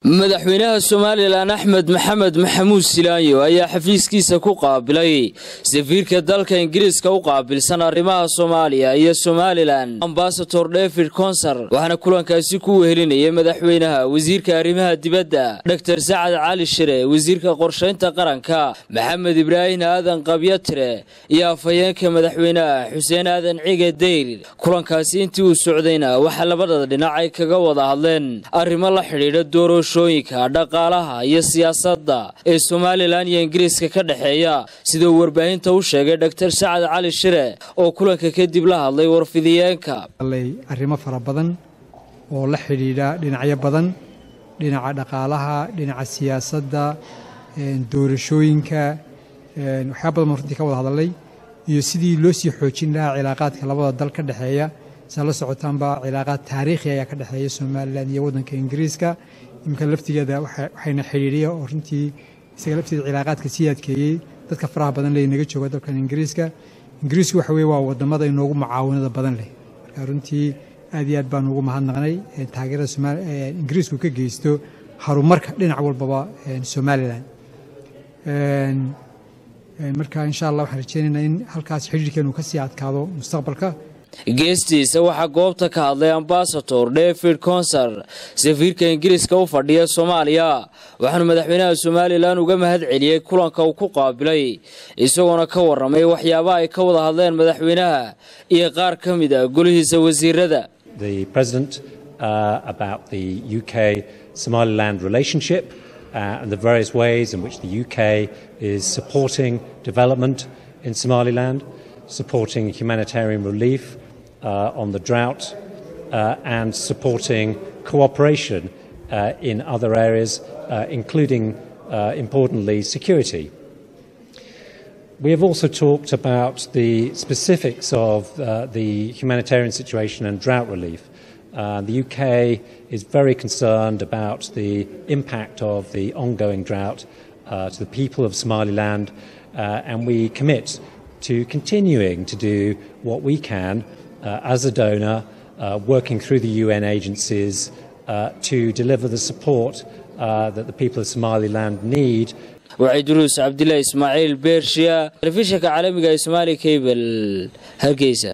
madaxweynaha somalilan axmed maxamed maxamuud silaanyo ayaa xafiiskiisa ku qaabilay safiirka dalka ingiriiska u qaabilsan arrimaha soomaaliya iyo somalilan ambasador david conser waxaana kulankaasi ku wehelinayay madaxweynaha wasiirka arrimaha dibadda dor sacad cali shire wasiirka qorshaynta qaranka maxamed ibraahin aadan qabyatire iyo afhayeenka madaxweynaha xuseen aadan cige deyl kulankaasi intii uu socdayna waxaa labada dhinac ay kaga wada hadleen arrimo la xidhiidha doorashooyinka dhaqaalaha iyo siyaasadda ee somalilan iyo ingiriiska ka dhexeeya siduu warbaahinta u sheegay dor sacad cali shire oo kulanka kadib la hadlay warfidiyeenka arrimo fara badan oo la xidhiidha dhinacyo badan dhinaca dhaqaalaha dhinaca siyaasadda doorashooyinka waxyaa badan baan runtii ka wada hadalnay iyo sidii loo sii xoojin lahaa cilaaqaadka labada dal ka dhexeeya saa la socotaanba cilaaqaad taariikhi ayaa ka dhexeeya somalilan iyo waddanka ingiriiska iminka laftigeeda waxayna xidhiidhiya oo runtii isaga lafteeda cilaaqaadka sii adkeeyey dadka faraha badan leh naga jooga dalkan ingiriiska ingiriisku waxa weye waa wadamada inoogu mucaawanada badan leh marka runtii aad iyo aad baan ugu mahadnaqnay taageerada ingiriisku ka geysto horumarka dhinac walbaba somalilan marka insha allah waxaan rajeynaynaa in halkaas xidhiirkeenu ka sii adkaado mustaqbalka geestiisa waxaa goobta ka hadlay ambasador david conser safiirka ingiriiska u fadhiya soomaaliya waxaanu madaxweynaha somalilan uga mahad celiyey kulanka uu ku qaabilay isagoona ka waramay waxyaabaha ay ka wada hadleen madaxweynaha iyo qaar ka mid a golihiisa wasiirada Uh, and the various ways in which the UK is supporting development in Somaliland, supporting humanitarian relief uh, on the drought, uh, and supporting cooperation in other areas, including, importantly, security. We have also talked about the specifics of the humanitarian situation and drought relief. Uh, the UK is very concerned about the impact of the ongoing drought uh, to the people of Somaliland, uh, and we commit to continuing to do what we can as a donor, working through the UN agencies to deliver the support that the people of Somaliland need. waciduruus cabdilaahi ismaaciil beershiya telefishinka caalamiga ee somaali kabel hargeysa